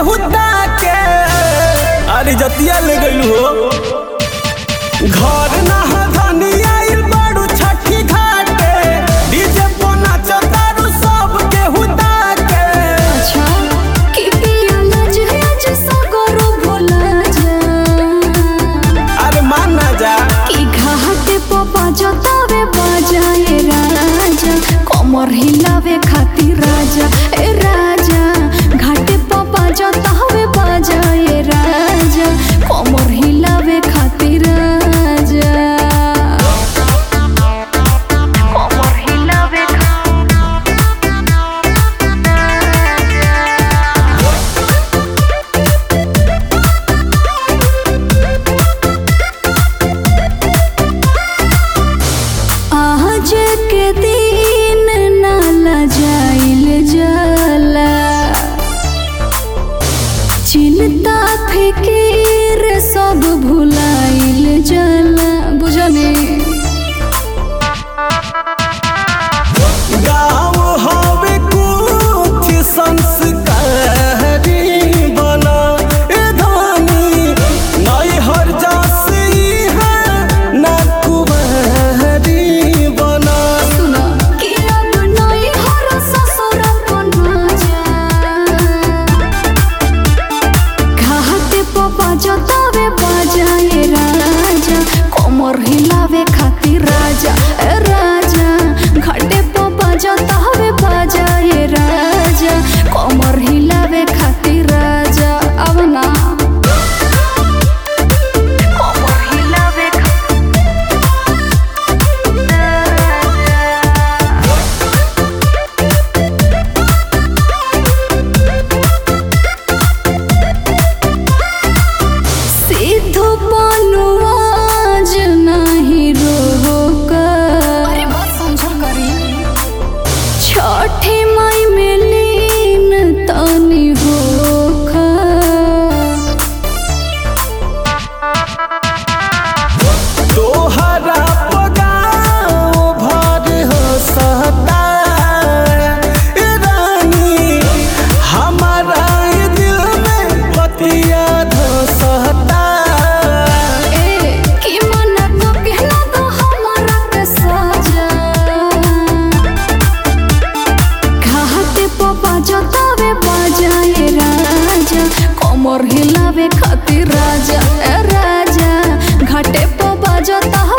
हुता के अरे जतिया ले गइल हो घर ना धनी आइल बाड़ू छठी घाटे डीजे पर नाचतारू सब के हुता के अच्छा कि पिया लज लज सगरो भोला जा अरे मान ना जा कि घाटे प बाजतावे बाजाए राजा कमर हिलावे खातिर राजा ए राजा घाटे प बाजतावे बाजाए राजा कमर हिलावे खातिर राजा कमर हिलावे आज के दिन नाला जाइल जाला चिंता फिकीर सब भुलाइल जाला बुझने गाँव हवे कुछ संस्कारी बना ए धानी नई हर जासी है ना कुबहरी बना सुना कि अब नई हर ससुर बना जा घाटे प बाजतावे बाजाए राजा कमर हिलावे खातिर राजा ए राजा घाटे प बाजतावे बाजाए राजा कमर हिलावे खातिर राजा अब ना कमर हिलावे सिद्धू पनुआज नहीं रोका अरे बात समझल करी छठी माई में लीन तनी होखा तोहरा पगाओ भर हो सहता ए रानी हमारा ये दिल में पतिया धसहता ए कि मन तो कहना तो हमारा के सजा घाटे प बाजतावे बाजाए राजा कमर हिलावे खातिर राजा ए राजा घाटे प बाजता